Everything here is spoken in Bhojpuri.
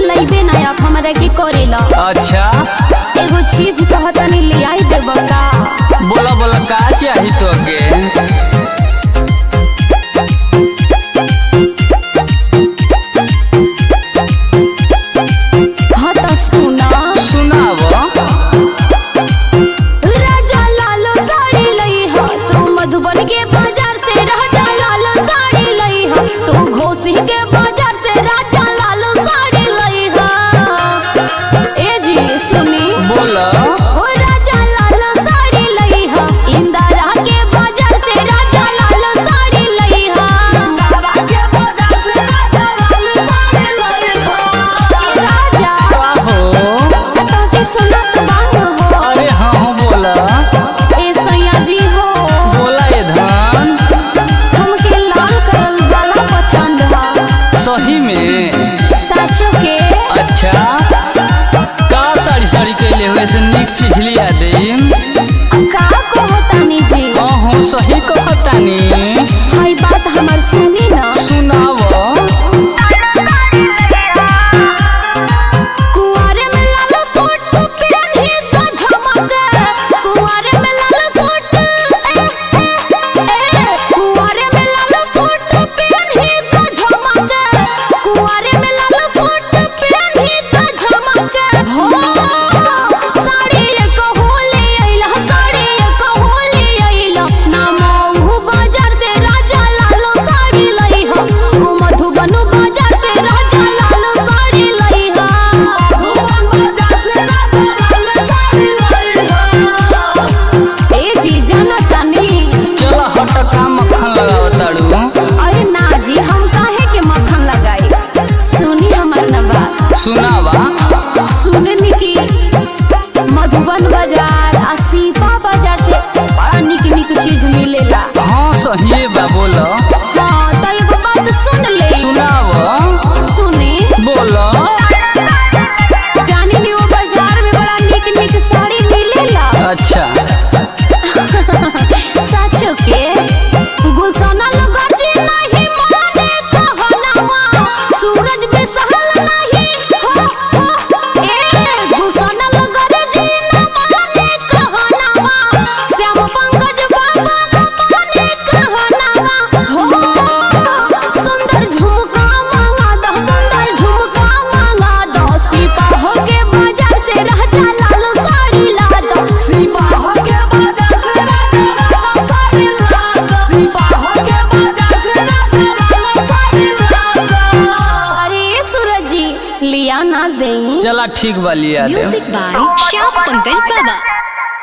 लइबे ना आप हमरा के करेला अच्छा एगो चीज कहतनी ले आई देब का बोला बोला का चाही तोके हाँ त सुना सुनाव राजा लालो साड़ी लई हा तू मधुबन के बाजार से राजा लालो साड़ी लई हा तू घोसी के बाजार से राजा लालो साड़ी लई हा ए जी सुनी बोला ओ राजा लालो साड़ी लई हा इंदिरा के बाजार से राजा लालो साड़ी लई हा इंदिरा के बाजार से राजा लालो साड़ी लई हा राजा का हो तो के सुनत बान हो अरे हाँ हाँ बोला ए सैया जी हो बोला ये धन हमके लाल करल वाला पसंद है सही में साचो के अच्छा का साड़ी साड़ी कैले हुए से निक चीज लिया दे का कहतानी जी अहो सही कहतानी हाई बात हमर सुनी ना सुनाव कुआरे में लाल सूट पहनी तो झमक कुआरे में लाल सूट ए, ए, ए, कुआरे में लाल सूट पहनी तो झमक कुआरे में लाल सूट पहनी तो झमक हो साड़ी एक होली आइला साड़ी एक होली आइला नामऊ बाजार से राजा लालो साड़ी लई हो ओ मधुबन बाजार से राजा लालो साड़ी लई हो मधुबन बाजार से राजा लालो साड़ी लई हो ए जी जनतनी चलो हट का मक्खन लगाव ताड़ू अरे ना जी हम काहे के मक्खन लगाई सुनी हमर न बात सुनावा सुननी की मधुबन बाजार आ सीपा बाजार से बड़ा निक निक चीज मिलेला हाँ सही बा बोला हाँ तो एगो बात सुन ले सुनाव सुनी बोला जानी नी वो बाजार में बड़ा निक निक साड़ी मिलेला अच्छा साचो के गुलसना लगा जी नहीं माने कहनावा सूरज बेसहल नहीं हो हो ए गुलसना लगा जी न माने कहनावा श्याम पंकज बाबा माने कहनावा हो सुंदर झुमका मांगा दो सुंदर झुमका मांगा दो सिपाह के बाजार से राजा लाल साड़ी ला दो सिपाह के बाजार से राजा लाल साड़ी ला दो सिपाह के बाजार से राजा लाल साड़ी ला दो अरे सूरज जी लिया ना देई चला ठीक बा लिया दे Music by Shyam Pankaj Baba.